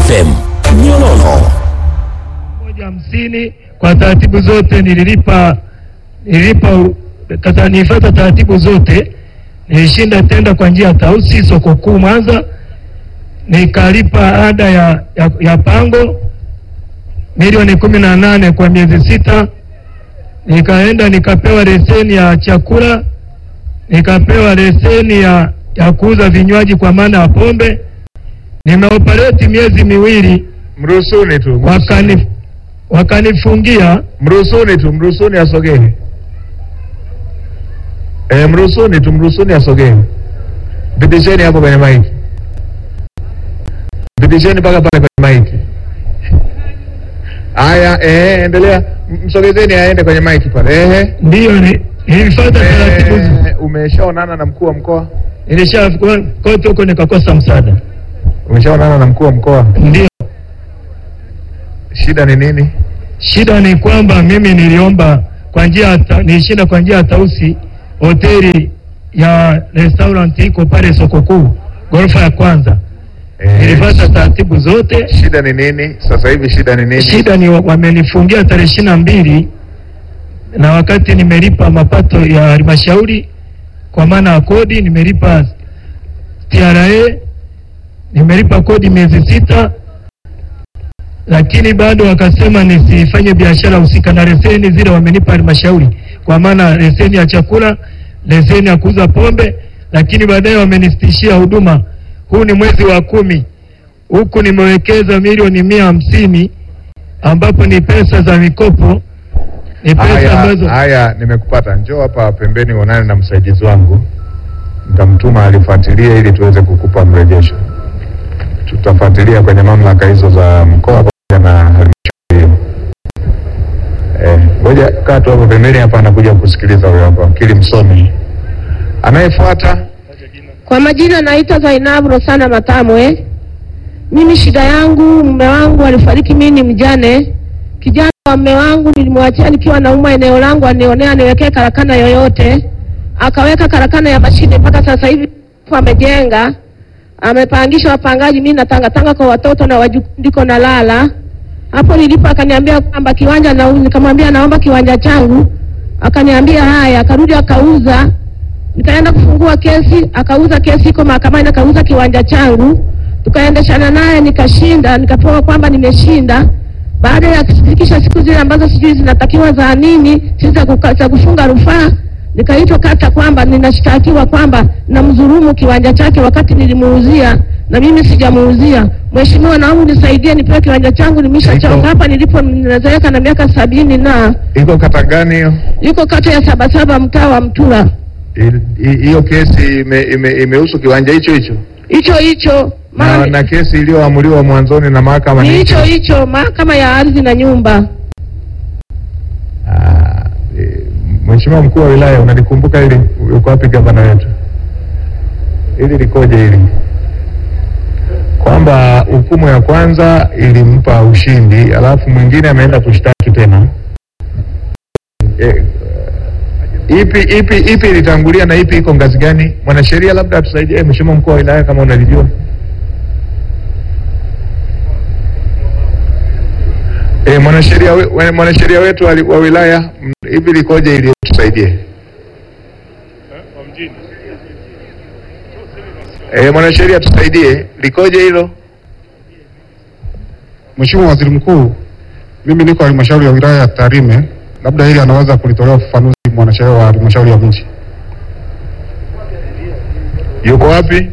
FM Nyololo. moja hamsini kwa taratibu zote nililipa nililipa kata nilifuata taratibu zote nilishinda tenda kwa njia ya tausi soko kuu Mwanza nikalipa ada ya, ya, ya pango milioni kumi na nane kwa miezi sita nikaenda nikapewa leseni ya chakula nikapewa leseni ya, ya kuuza vinywaji kwa maana ya pombe nimeoperate miezi miwili Mruhusuni tu, wakani wakanifungia mruhusuni tu, mruhusuni asogee. Eh, mruhusuni tu, mruhusuni asogee. Mpitisheni hapo kwenye maiki, mpitisheni mpaka pale kwenye maiki. Haya, eh, endelea, M- msogezeni aende kwenye maiki pale. Ehe, ndiyo ni- nilifuata taratibu zi- eh, umeshaonana na mkuu wa mkoa? nilisha kote huko nikakosa msaada. Umeshaonana na mkuu wa mkoa? Ndio Shida ni nini? shida ni kwamba mimi niliomba kwa njia ya ta- nilishinda kwa njia ya tausi hoteli ya restaurant iko pale soko kuu ghorofa ya kwanza. Eh, Nilifuata taratibu zote. shida ni nini sasa hivi? Shida ni nini? Shida ni wa- wamenifungia tarehe ishirini na mbili na wakati nimelipa mapato ya halmashauri kwa maana ya kodi, nimelipa TRA, nimelipa kodi miezi sita, lakini bado wakasema nisifanye biashara husika na leseni zile wamenipa halmashauri, kwa maana leseni ya chakula, leseni ya kuuza pombe, lakini baadaye wamenisitishia huduma. Huu ni mwezi wa kumi, huku nimewekeza milioni mia hamsini ambapo ni pesa za mikopo, ni pesa Haya, ambazo haya, nimekupata. Njoo hapa pembeni uonane na msaidizi wangu, nitamtuma alifuatilie ili tuweze kukupa mrejesho. Tutafuatilia kwenye mamlaka hizo za mkoa pamoja na halmashauri hiyo. Eh, ngoja kaa tu hapo pembeni hapa, anakuja kusikiliza huyo hapa wakili msomi. Anayefuata Kwa majina naitwa Zainabu Rosana Matamwe. Mimi shida yangu, mume wangu alifariki, mimi ni mjane. Kijana wa mume wangu nilimwachia nikiwa naumwa eneo langu, anionea niwekee karakana yoyote, akaweka karakana ya mashine mpaka sasa hivi amejenga, amepangisha wapangaji, mimi natangatanga kwa watoto na wajukuu, ndiko nalala hapo nilipo. Akaniambia kwamba kiwanja nauza, nikamwambia naomba kiwanja changu, akaniambia haya, akarudi akauza nikaenda kufungua kesi, akauza kesi iko mahakamani, akauza kiwanja changu, tukaendeshana naye, nikashinda, nikapewa kwamba nimeshinda. Baada ya kufikisha siku zile ambazo sijui zinatakiwa za nini, si za kuka- za kufunga rufaa, nikaitwa kata kwamba ninashtakiwa kwamba namdhulumu kiwanja chake wakati nilimuuzia na mimi sijamuuzia. Mheshimiwa, naomba nisaidie nipewe kiwanja changu, nimeshachonga Iko- hapa nilipo, ninazeeka na miaka sabini na iko kata gani hiyo? yuko kata ya Sabasaba, mtaa wa Mtura. Il- hi- Hiyo kesi ime- ime- imehusu kiwanja hicho hicho hicho hicho na, maana na kesi iliyoamuliwa mwanzoni na mahakama ni ni hicho hicho mahakama ya ardhi na nyumba. Ah, eh, Mheshimiwa mkuu wa wilaya unalikumbuka hili? Uko wapi gavana wetu? Hili likoje hili? Kwamba hukumu ya kwanza ilimpa ushindi, alafu mwingine ameenda kushtaki tena. Eh, ipi ipi ipi ilitangulia na ipi iko ngazi gani? Mwanasheria labda atusaidie, eh, Mheshimiwa mkuu wa wilaya kama unalijua. Eh, mwanasheria we- we- mwanasheria wetu wa, wa wilaya mm, hivi likoje ili tusaidie? Eh, mwanasheria tusaidie, likoje hilo? Mheshimiwa Waziri Mkuu, mimi niko halmashauri ya wilaya ya Tarime, labda hili anaweza kulitolea ufafanuzi mwanasheria wa halmashauri ya mji. Yuko wapi?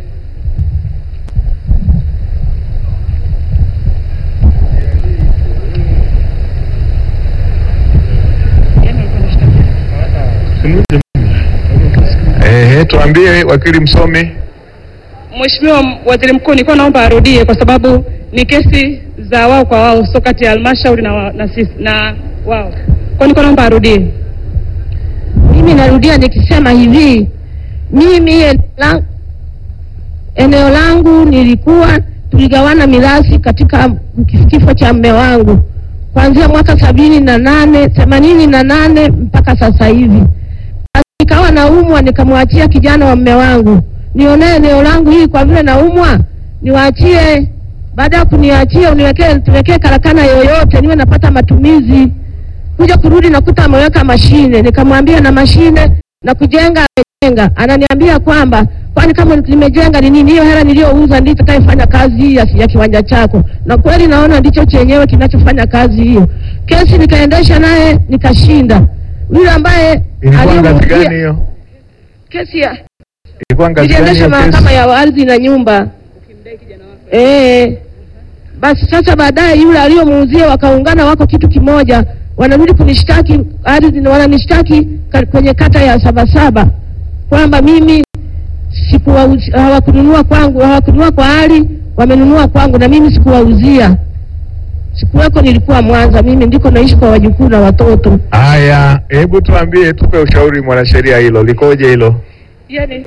Eh, tuambie wakili msomi. Mheshimiwa Waziri Mkuu, nilikuwa naomba arudie kwa sababu ni kesi za wao kwa wao, sio kati ya halmashauri na, wa- na, sisi, na wao. Kwa nilikuwa naomba arudie. Mimi narudia nikisema hivi, mimi eneo la- eneo langu nilikuwa tuligawana mirathi katika kifo cha mme wangu kuanzia mwaka sabini na nane themanini na nane mpaka sasa hivi. Basi Nikawa naumwa, nikamwachia kijana wa mme wangu nionee eneo langu hili, kwa vile naumwa niwaachie baada ya kuniachia uniwekee tuwekee karakana yoyote niwe napata matumizi. Kuja kurudi nakuta ameweka mashine, nikamwambia na mashine na kujenga amejenga. Ananiambia kwamba kwani kama nimejenga ni nini hiyo hela niliyouza ndicho itakayofanya kazi hii ya, ya kiwanja chako, na kweli naona ndicho chenyewe kinachofanya kazi hiyo. Kesi nikaendesha naye nikashinda. Yule ambaye Ilikuwa ngazi aliyemuuzia- gani hiyo? kesi ya Ilikuwa ngazi gani niliendesha hiyo kesi? mahakama ya ardhi na nyumba. Eh, basi sasa baadaye yule aliyomuuzia wakaungana, wako kitu kimoja, wanarudi kunishtaki ardhi, wananishtaki ka- kwenye kata ya Sabasaba kwamba mimi sikuwauzi- hawakununua kwangu, hawakununua kwa hali, wamenunua kwangu na mimi sikuwauzia. Sikuweko, nilikuwa Mwanza, mimi ndiko naishi kwa wajukuu na watoto. Haya, hebu tuambie, tupe ushauri mwanasheria, hilo likoje hilo? Yani,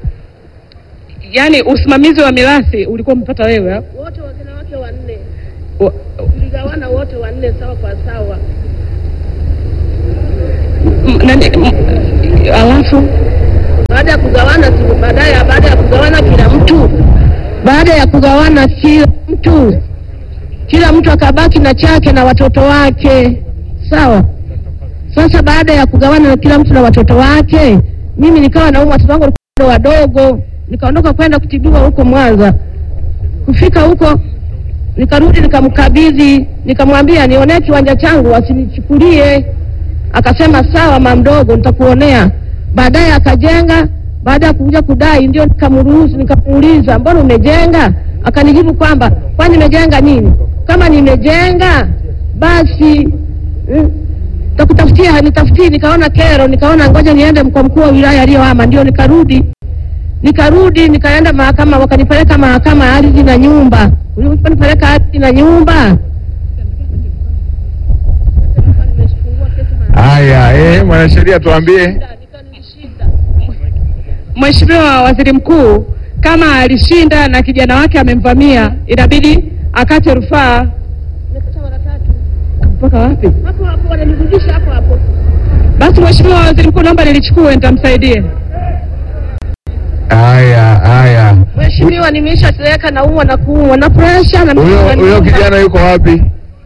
yani usimamizi wa mirathi ulikuwa umepata wewe ha? Wote wanawake wanne Wa- tuligawana wote wanne sawa kwa sawa. m- nani- m- alafu baada ya kugawana tu, baadaye baada ya kugawana kila mtu, baada ya kugawana kila mtu, kila mtu akabaki na chake na watoto wake, sawa. Sasa baada ya kugawana na kila mtu na watoto wake, mimi nikawa naumwa, watoto wangu walikuwa wadogo, nikaondoka kwenda kutibiwa huko Mwanza. Kufika huko nikarudi nikamkabidhi, nikamwambia nionee kiwanja changu wasinichukulie. Akasema sawa, mama mdogo, nitakuonea. Baadaye akajenga. Baada ya kuja kudai, ndio nikamruhusu, nikamuuliza mbona umejenga? Akanijibu kwamba kwani nimejenga nini? Kama nimejenga basi mm, takutafutia nitafutie. Nikaona kero, nikaona ngoja niende kwa mkuu wa wilaya aliyohama, ndio nikarudi nikarudi nikaenda mahakama, wakanipeleka mahakama ya ardhi na nyumba. Uliponipeleka ardhi na nyumba, Haya, eh, mwanasheria tuambie. Mheshimiwa Waziri Mkuu, kama alishinda na kijana wake amemvamia, inabidi akate rufaa mpaka wapi? hapo hapo wananirudisha hapo hapo. Basi Mheshimiwa Waziri Mkuu, naomba nilichukue nitamsaidie. Haya, haya. Mheshimiwa, nimeshazeeka na umwa na kuumwa na presha na Huyo huyo kijana yuko wapi?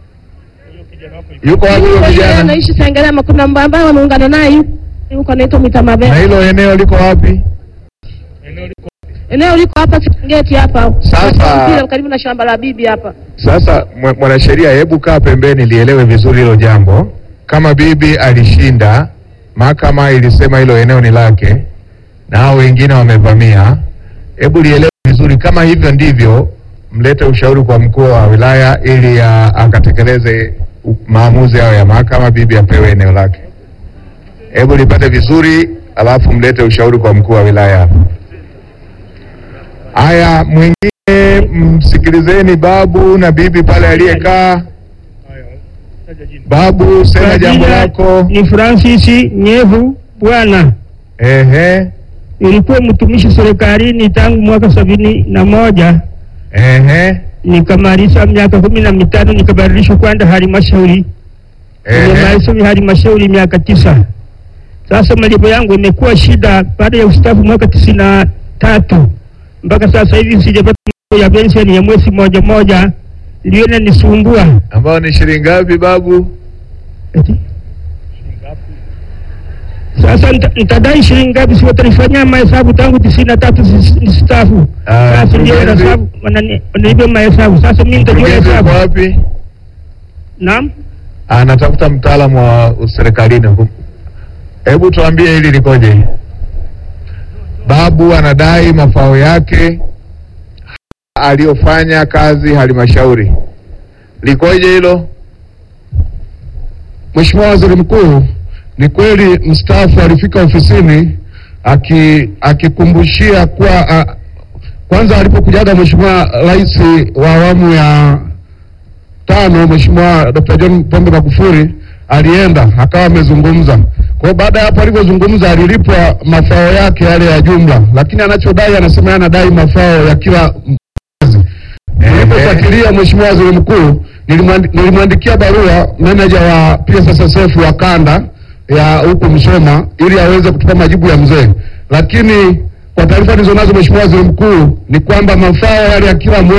Yuko wapi huyo Mimi kijana? naishi Sengerema, kuna mba- ambaye wameungana naye yu- yuko anaitwa Na Mitamabele. hilo eneo liko wapi? Eneo liko hapa Serengeti hapa. Sasa- Mpira karibu na shamba la bibi hapa. Sasa mwa- mwanasheria, hebu kaa pembeni lielewe vizuri hilo jambo. Kama bibi alishinda, mahakama ilisema hilo eneo ni lake na hao wengine wamevamia, hebu lielewe vizuri. Kama hivyo ndivyo, mlete ushauri kwa mkuu wa wilaya ili ah, akatekeleze u- maamuzi hayo ya mahakama, bibi apewe eneo lake. Hebu lipate vizuri, alafu mlete ushauri kwa mkuu wa wilaya hapa. Haya, mwingine msikilizeni babu na bibi pale aliyekaa. Babu, sema Kwa jambo jina lako. Ni Francis Nyevu Bwana. Ehe, Nilikuwa mtumishi serikalini tangu mwaka sabini na moja ehe, nikamaliza miaka kumi na mitano nikabadilishwa kwenda halmashauri. ehe. Nimemaliza halmashauri miaka tisa. Sasa malipo yangu imekuwa shida baada ya ustaafu mwaka tisini na tatu mpaka sasa hivi sijapata malipo ya pensheni ya mwezi moja moja, ndio inanisumbua. Ambao ni shilingi ngapi babu? Eti? Sasa nita- nitadai shilingi ngapi? Si watanifanyia mahesabu tangu tisini na tatu nisitafu. Ah, Sasa ndio mkurugenzi- wanahesabu wanani- wananipa mahesabu. Sasa mimi nitajua Mkurugenzi hesabu. uko wapi? Naam, Anatafuta mtaalamu wa serikalini. Hebu tuambie hili likoje? Babu anadai mafao yake aliyofanya kazi halmashauri, likoje hilo? Mheshimiwa Waziri Mkuu, ni kweli mstaafu alifika ofisini aki- akikumbushia kuwa a, kwanza alipokujaga Mheshimiwa Rais wa awamu ya tano Mheshimiwa Dr. John Pombe Magufuli alienda akawa amezungumza. Kwa hiyo baada ya hapo alivyozungumza alilipwa mafao yake yale ya jumla, lakini anachodai anasema yeye anadai mafao ya kila mwezi. Nilipofuatilia Mheshimiwa Waziri Mkuu, nilimwandi- nilimwandikia barua meneja wa PSSSF wa kanda ya huko Msoma ili aweze kutupa majibu ya mzee, lakini kwa taarifa nilizonazo Mheshimiwa Waziri Mkuu ni kwamba mafao yale ya kila mwezi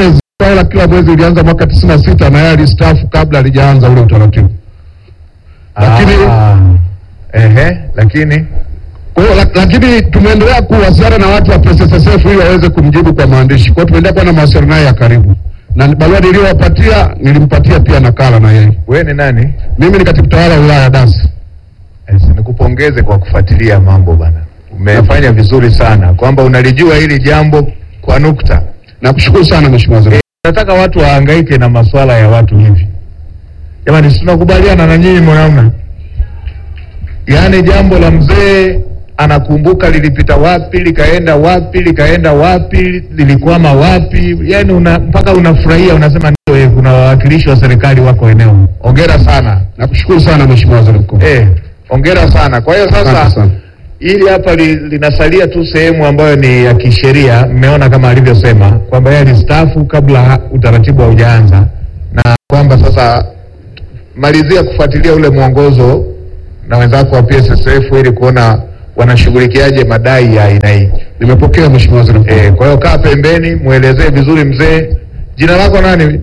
Toa hela kila mwezi ilianza mwaka tisini na sita na yeye alistaafu kabla alijaanza ule utaratibu. Lakini Ah, ehe, lakini kwa hiyo lak- lakini tumeendelea kuwasiliana na watu wa PSSSF ili waweze kumjibu kwa maandishi. Kwa hiyo tumeendelea kuwa na mawasiliano naye ya karibu, na barua niliyowapatia nilimpatia pia nakala na yeye. wewe ni nani? Mimi ni katibu tawala wa wilaya ya Dasi. Yes, nikupongeze kwa kufuatilia mambo bana, umefanya vizuri sana kwamba unalijua hili jambo kwa nukta. Nakushukuru sana mheshimiwa waziri. Nataka watu wahangaike na masuala ya watu hivi. Jamani, si tunakubaliana na nyinyi mnaona? Yaani jambo la mzee anakumbuka lilipita wapi, likaenda wapi, likaenda wapi, lilikwama wapi, yaani una, mpaka unafurahia unasema ndio, eh, kuna wawakilishi wa serikali wako eneo. Hongera sana. Nakushukuru sana mheshimiwa waziri mkuu. Eh, hongera sana. Kwa hiyo Asante sasa sana. hili hapa li, linasalia tu sehemu ambayo ni ya kisheria. Mmeona kama alivyosema kwamba yeye alistaafu kabla ha- utaratibu haujaanza, na kwamba sasa malizia kufuatilia ule mwongozo na wenzako wa PSSF ili kuona wanashughulikiaje madai ya aina hii. Nimepokea mheshimiwa waziri mkuu. Eh, kwa hiyo kaa pembeni, mwelezee vizuri mzee. Jina lako nani?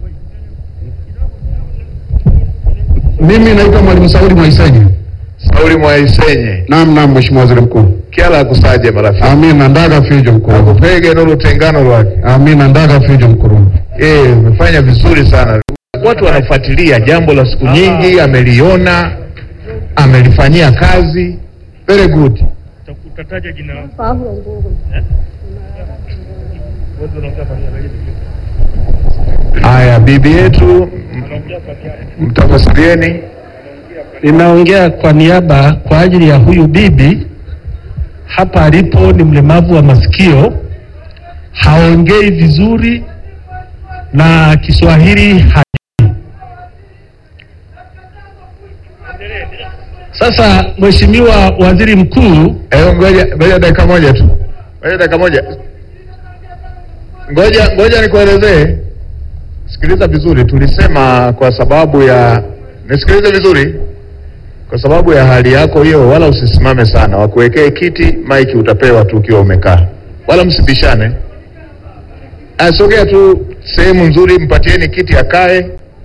Mimi naitwa Mwalimu Saudi Mwaisenye. Sauli Mwaisenye. Naam, naam mheshimiwa waziri mkuu. Kiala kusaje marafiki. Amina ndaga fijo mkuu. Akupege nulu tengano lwake. Amina ndaga fijo mkuu. Eh, umefanya vizuri sana. Watu wanafuatilia jambo la siku nyingi, ameliona, amelifanyia kazi. Very good. Utataja jina lako. Haya, bibi yetu, m- mtafasirieni. Ninaongea kwa niaba kwa ajili ya huyu bibi hapa alipo, ni mlemavu wa masikio, haongei vizuri na Kiswahili hajui. Sasa Mheshimiwa Waziri Mkuu, Eh, ngoja ngoja dakika moja tu, ngoja dakika moja, ngoja ngoja nikuelezee. Sikiliza vizuri, tulisema kwa sababu ya, nisikilize vizuri, kwa sababu ya hali yako hiyo, wala usisimame sana, wakuwekee kiti, maiki utapewa tu ukiwa umekaa, wala msibishane. Asogea tu sehemu nzuri, mpatieni kiti akae,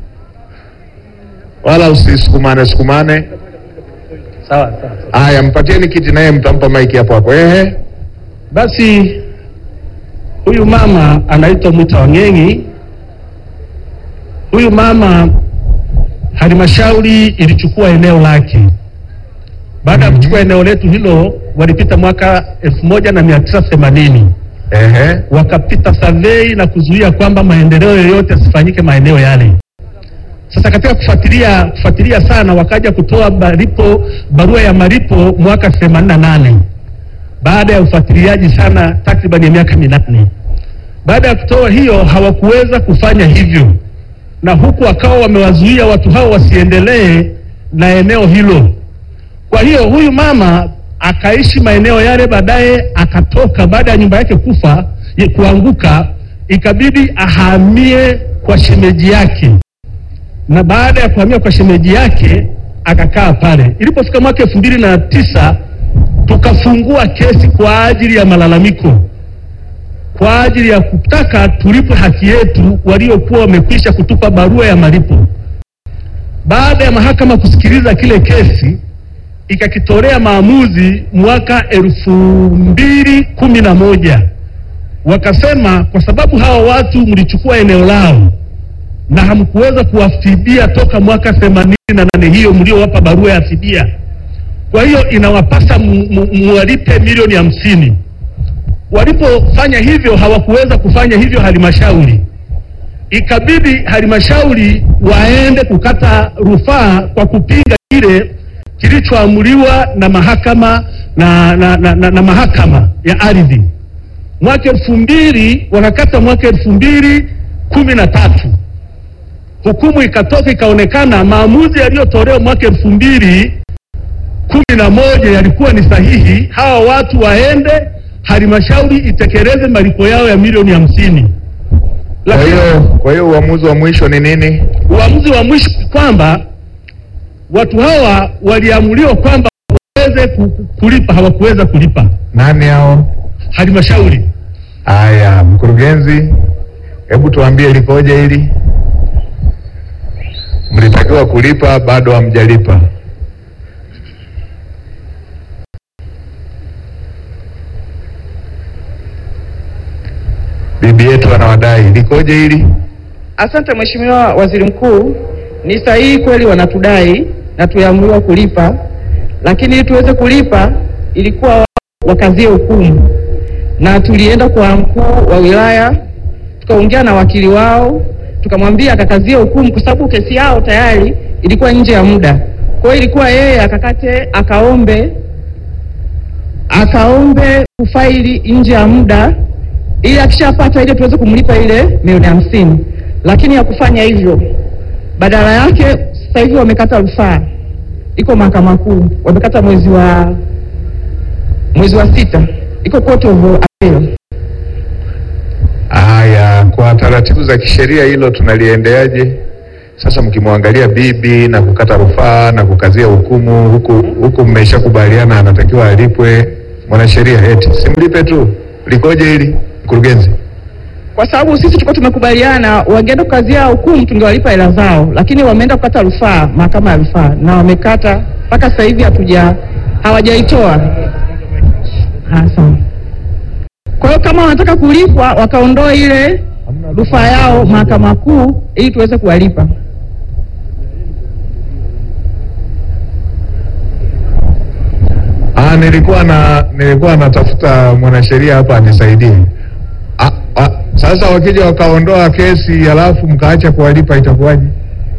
wala usisukumane sukumane. sawa sawa. Haya, mpatieni kiti, naye mtampa maiki hapo hapo. Ehe. Basi huyu mama anaitwa Mwita Wang'eng'i. Huyu mama halmashauri ilichukua eneo lake. Baada ya kuchukua eneo letu hilo, walipita mwaka elfu moja na mia tisa themanini Ehe. wakapita survey na kuzuia kwamba maendeleo yoyote yasifanyike maeneo yale. Sasa katika kufuatilia kufuatilia sana, wakaja kutoa malipo, barua ya malipo mwaka 88 baada ya ufuatiliaji sana takriban ya miaka minane. Baada ya kutoa hiyo, hawakuweza kufanya hivyo, na huku wakawa wamewazuia watu hao wasiendelee na eneo hilo. Kwa hiyo huyu mama akaishi maeneo yale, baadaye akatoka baada ya nyumba yake kufa ye- kuanguka, ikabidi ahamie kwa shemeji yake, na baada ya kuhamia kwa shemeji yake akakaa pale. Ilipofika mwaka elfu mbili na tisa tukafungua kesi kwa ajili ya malalamiko, kwa ajili ya kutaka tulipwe haki yetu waliokuwa wamekwisha kutupa barua ya malipo. Baada ya mahakama kusikiliza kile kesi ikakitolea maamuzi mwaka elfu mbili kumi na moja wakasema kwa sababu hawa watu mlichukua eneo lao na hamkuweza kuwafidia toka mwaka themanini na nane hiyo mliowapa barua ya fidia, kwa hiyo inawapasa mu- mu- muwalipe milioni hamsini. Walipofanya hivyo hawakuweza kufanya hivyo halmashauri, ikabidi halmashauri waende kukata rufaa kwa kupinga kile kilichoamuliwa na mahakama na, na, na, na, na mahakama ya ardhi mwaka elfu mbili wakakata mwaka elfu mbili kumi na tatu hukumu ikatoka ikaonekana maamuzi yaliyotolewa mwaka elfu mbili kumi na moja yalikuwa ni sahihi. Hawa watu waende halmashauri itekeleze malipo yao ya milioni hamsini. Kwa Lakini hiyo kwa hiyo uamuzi wa mwisho ni nini? uamuzi wa mwisho kwamba watu hawa waliamuliwa kwamba waweze ku- ku- kulipa, hawakuweza kulipa Nani hao? halmashauri. Haya, mkurugenzi. Hebu tuambie likoje hili? Mlitakiwa kulipa, bado hamjalipa. Bibi yetu anawadai, likoje hili? Asante Mheshimiwa Waziri Mkuu, ni sahihi kweli wanatudai na tuliamriwa kulipa, lakini ili tuweze kulipa ilikuwa wao wakazie hukumu, na tulienda kwa mkuu wa wilaya tukaongea na wakili wao tukamwambia akakazie hukumu, kwa sababu kesi yao tayari ilikuwa nje ya muda. Kwa hiyo ilikuwa yeye akakate akaombe akaombe kufaili nje ya muda ili akishapata ile tuweze kumlipa ile milioni hamsini, lakini hakufanya hivyo. Badala yake sasa hivi wamekata rufaa, iko mahakama kuu, wamekata mwezi wa mwezi wa sita, iko court of appeal. Haya, kwa taratibu za kisheria hilo tunaliendeaje? Sasa mkimwangalia bibi na kukata rufaa na kukazia hukumu huku huku, mmeshakubaliana anatakiwa alipwe, mwanasheria eti simlipe tu, likoje hili mkurugenzi? kwa sababu sisi tulikuwa tumekubaliana wangeenda kukazia hukumu tungewalipa hela zao, lakini wameenda kukata rufaa mahakama ya rufaa na wamekata mpaka sasa hivi hatuja hawajaitoa. Ah, sawa. Kwa hiyo kama wanataka kulipwa wakaondoa ile rufaa yao mahakama kuu ili tuweze kuwalipa. Ah, nilikuwa na nilikuwa natafuta mwanasheria hapa anisaidie. Ah, ah, sasa wakija wakaondoa kesi halafu mkaacha kuwalipa itakuwaje?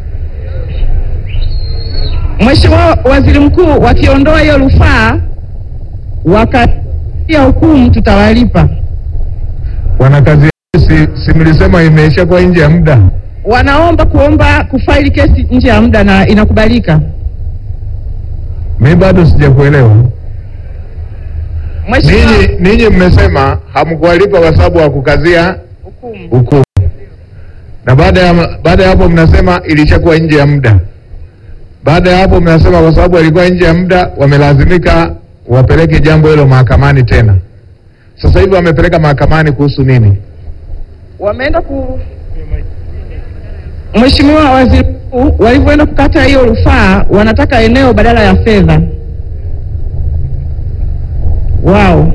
Mheshimiwa Waziri Mkuu, wakiondoa hiyo rufaa wakatia hukumu tutawalipa. Wanakazi si, si mlisema imeshakuwa nje ya muda? Wanaomba kuomba kufaili kesi nje ya muda na inakubalika. Mi bado sijakuelewa. Mheshimiwa, Ninyi ninyi mmesema hamkuwalipa kwa sababu hakukazia hukumu. hukumu, na baada ya baada ya hapo mnasema ilishakuwa nje ya muda. Baada ya hapo mnasema kwa sababu alikuwa nje ya muda, wamelazimika wapeleke jambo hilo mahakamani tena. Sasa hivi wamepeleka mahakamani kuhusu nini? wameenda ku Mheshimiwa Waziri Mkuu, walivyoenda kukata hiyo rufaa wanataka eneo badala ya fedha. Wao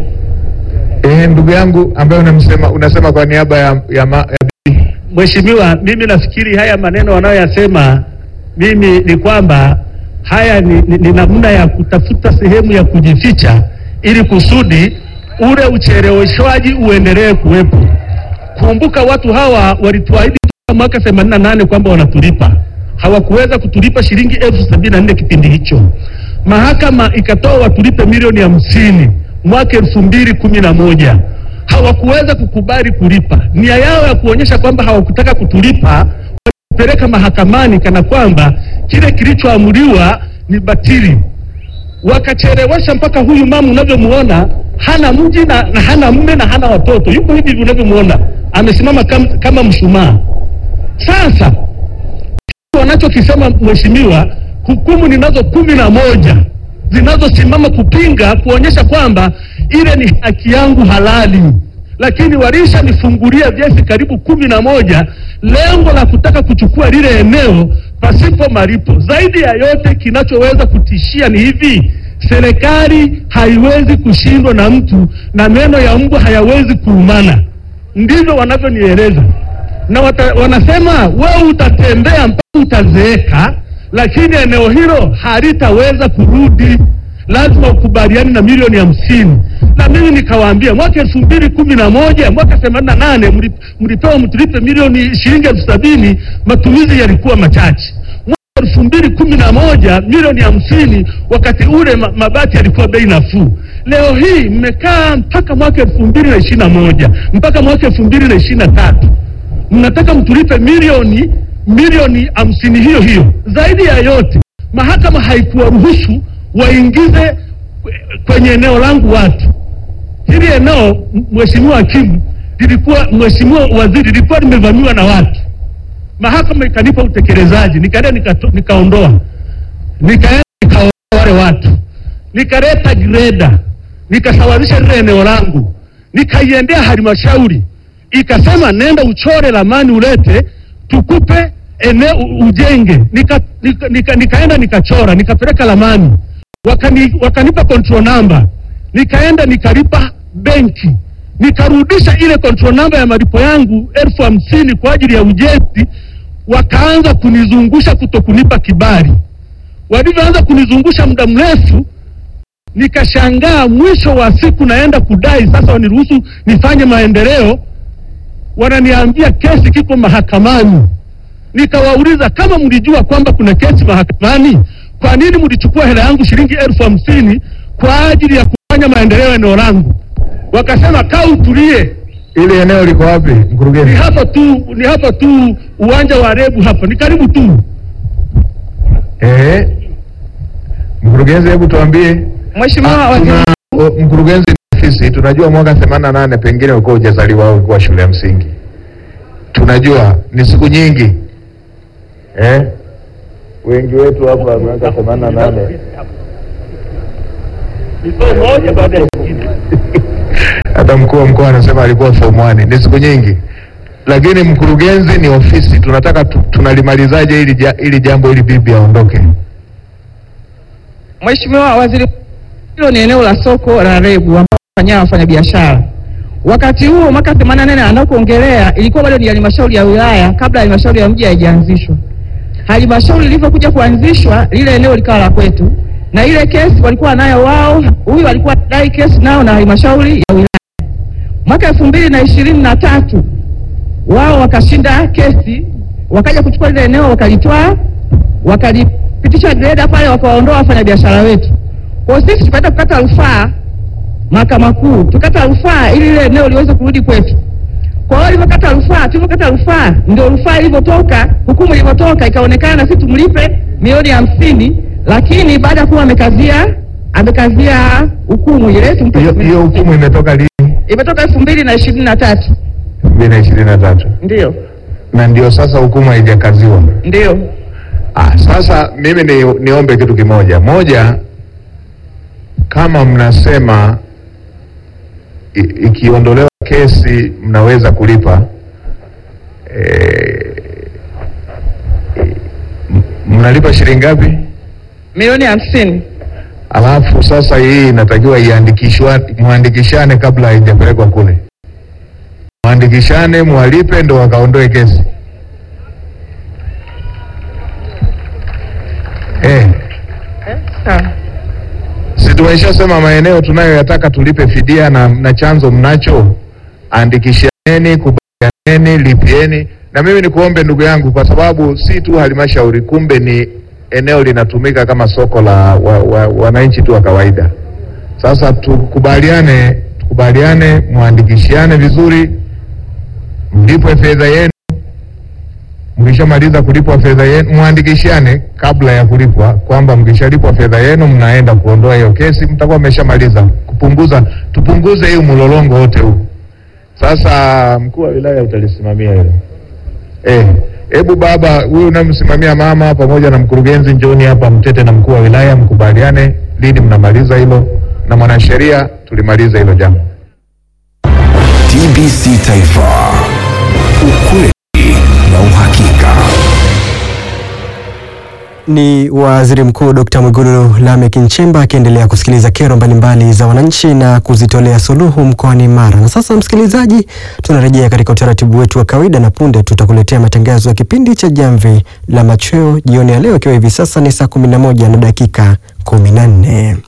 Eh, ndugu yangu ambaye unamsema unasema kwa niaba ya, ya, ma, ya bibi. Mheshimiwa, mimi nafikiri haya maneno wanayoyasema mimi ni kwamba haya ni, ni, ni namna ya kutafuta sehemu ya kujificha ili kusudi ule ucheleweshwaji uendelee kuwepo. Kumbuka watu hawa walituahidi toka mwaka 88 kwamba wanatulipa, hawakuweza kutulipa shilingi elfu sabini na nne kipindi hicho. Mahakama ikatoa watulipe milioni hamsini mwaka elfu mbili kumi na moja hawakuweza kukubali kulipa. Nia yao ya kuonyesha kwamba hawakutaka kutulipa, walipeleka mahakamani kana kwamba kile kilichoamriwa ni batili. Wakachelewesha mpaka huyu mama unavyomuona hana mji na, na hana mme na hana watoto, yuko hivi hivi unavyomuona amesimama kama, kama mshumaa. Sasa wanachokisema mheshimiwa, hukumu ninazo kumi na moja zinazosimama kupinga kuonyesha kwamba ile ni haki yangu halali, lakini walishanifungulia vyesi karibu kumi na moja lengo la kutaka kuchukua lile eneo pasipo malipo. Zaidi ya yote, kinachoweza kutishia ni hivi, serikali haiwezi kushindwa na mtu na meno ya mbwa hayawezi kuumana, ndivyo wanavyonieleza na wata, wanasema wewe utatembea mpaka utazeeka, lakini eneo hilo halitaweza kurudi, lazima ukubaliane na milioni hamsini. Na mimi nikawaambia mwaka elfu mbili kumi na moja mwaka themanini na nane mli- mlipewa mtulipe milioni shilingi elfu sabini matumizi yalikuwa machache. Mwaka elfu mbili kumi na moja milioni hamsini wakati ule ma, mabati yalikuwa bei nafuu. Leo hii mmekaa mpaka mwaka elfu mbili na ishirini na moja mpaka mwaka elfu mbili na ishirini na tatu mnataka mtulipe milioni milioni hamsini hiyo hiyo. Zaidi ya yote, mahakama haikuwaruhusu waingize kwenye eneo langu watu. Hili eneo m- mheshimiwa hakimu, lilikuwa mheshimiwa waziri, lilikuwa limevamiwa na watu. Mahakama ikanipa utekelezaji, nikaenda nikato- nikaondoa, nikaenda nikaondoa wale watu, nikaleta greda, nikasawazisha lile eneo langu, nikaiendea halmashauri ikasema nenda uchore ramani ulete tukupe eneo u- ujenge. Nika, nika, nika, nikaenda nikachora nikapeleka ramani wakani, wakanipa control number, nikaenda nikalipa benki nikarudisha ile control number ya malipo yangu elfu hamsini kwa ajili ya ujenzi, wakaanza kunizungusha kuto kunipa kibali. Walivyoanza kunizungusha muda mrefu, nikashangaa. Mwisho wa siku naenda kudai sasa waniruhusu nifanye maendeleo, wananiambia kesi kiko mahakamani. Nikawauliza, kama mlijua kwamba kuna kesi mahakamani, kwa nini mlichukua hela yangu shilingi elfu hamsini kwa ajili ya kufanya maendeleo eneo langu? Wakasema kaa utulie, Ile eneo liko wapi ni mkurugenzi? hapa tu, ni hapa tu uwanja wa Rebu hapa, ni karibu tu. Eh, mkurugenzi, hebu tuambie. Mheshimiwa Ah, Waziri tuna o, mkurugenzi ni ofisi, tunajua mwaka themanini na nane pengine ulikuwa hujazaliwa au ulikuwa shule ya msingi, tunajua ni siku nyingi eh? Wengi wetu hapa mwaka themanini na nane moja baada ya nyingine. hata mkuu wa mkoa anasema alikuwa form 1 ni siku nyingi, lakini mkurugenzi ni ofisi. Tunataka tu, tunalimalizaje hili ja, hili jambo ili bibi aondoke? Mheshimiwa Waziri, hilo ni eneo la soko la Rebu ambao wafanya wafanyabiashara. Wakati huo mwaka 88 anakoongelea ilikuwa bado ni halmashauri ya wilaya kabla halmashauri ya mji haijaanzishwa. Halmashauri ilivyokuja kuanzishwa, lile eneo likawa la kwetu, na ile kesi walikuwa nayo wao, huyu alikuwa dai kesi nao na halmashauri ya wilaya. Mwaka elfu mbili na ishirini na tatu wao wakashinda kesi, wakaja kuchukua lile eneo wakalitoa, wakalipitisha greda pale, wakawaondoa wafanyabiashara wetu. Kwa hiyo sisi tukaenda kukata rufaa mahakama kuu, tukata rufaa ili lile eneo liweze kurudi kwetu. Kwa hiyo ilivyokata rufaa, tulivyokata rufaa, ndio rufaa ilivyotoka, hukumu ilivyotoka, ikaonekana na sisi tumlipe milioni hamsini, lakini baada ya kuwa amekazia amekazia hukumu ile tumpe Hiyo hiyo hukumu imetoka lini? imetoka elfu mbili na ishirini na tatu elfu mbili na ishirini na tatu ndio na ndio sasa hukumu haijakaziwa. ndio Ah, sasa mimi ni, niombe kitu kimoja moja, kama mnasema i- ikiondolewa kesi mnaweza kulipa eh, m- mnalipa shilingi ngapi? milioni hamsini Alafu sasa hii inatakiwa iandikishwa, mwandikishane kabla haijapelekwa kule, mwandikishane, mwalipe ndo wakaondoe kesi eh. sawa Si tumeshasema maeneo tunayoyataka tulipe fidia na, na chanzo mnacho, andikishaneni, kubalianeni, lipieni. Na mimi nikuombe ndugu yangu, kwa sababu si tu halmashauri, kumbe ni eneo linatumika kama soko la wa, wa, wananchi tu wa kawaida. Sasa tukubaliane, tukubaliane, mwandikishiane vizuri, mlipwe fedha yenu. Mkishamaliza kulipwa fedha yenu, mwandikishane kabla ya kulipwa, kwamba mkishalipwa fedha yenu mnaenda kuondoa hiyo kesi, mtakuwa mmeshamaliza kupunguza, tupunguze hiyo mlolongo wote huu. Sasa mkuu wa wilaya utalisimamia hilo eh. Hebu baba huyu unamsimamia mama pamoja na mkurugenzi, njoni hapa mtete na mkuu wa wilaya, mkubaliane lini mnamaliza hilo, na mwanasheria tulimaliza hilo jambo. TBC Taifa, ukweli na uhakika. Ni Waziri Mkuu Dr. Mwigulu Lameck Nchemba akiendelea kusikiliza kero mbalimbali za wananchi na kuzitolea suluhu mkoani Mara. Na sasa, msikilizaji, tunarejea katika utaratibu wetu wa kawaida na punde tutakuletea matangazo ya kipindi cha Jamvi la Machweo jioni ya leo, ikiwa hivi sasa ni saa 11 na dakika 14.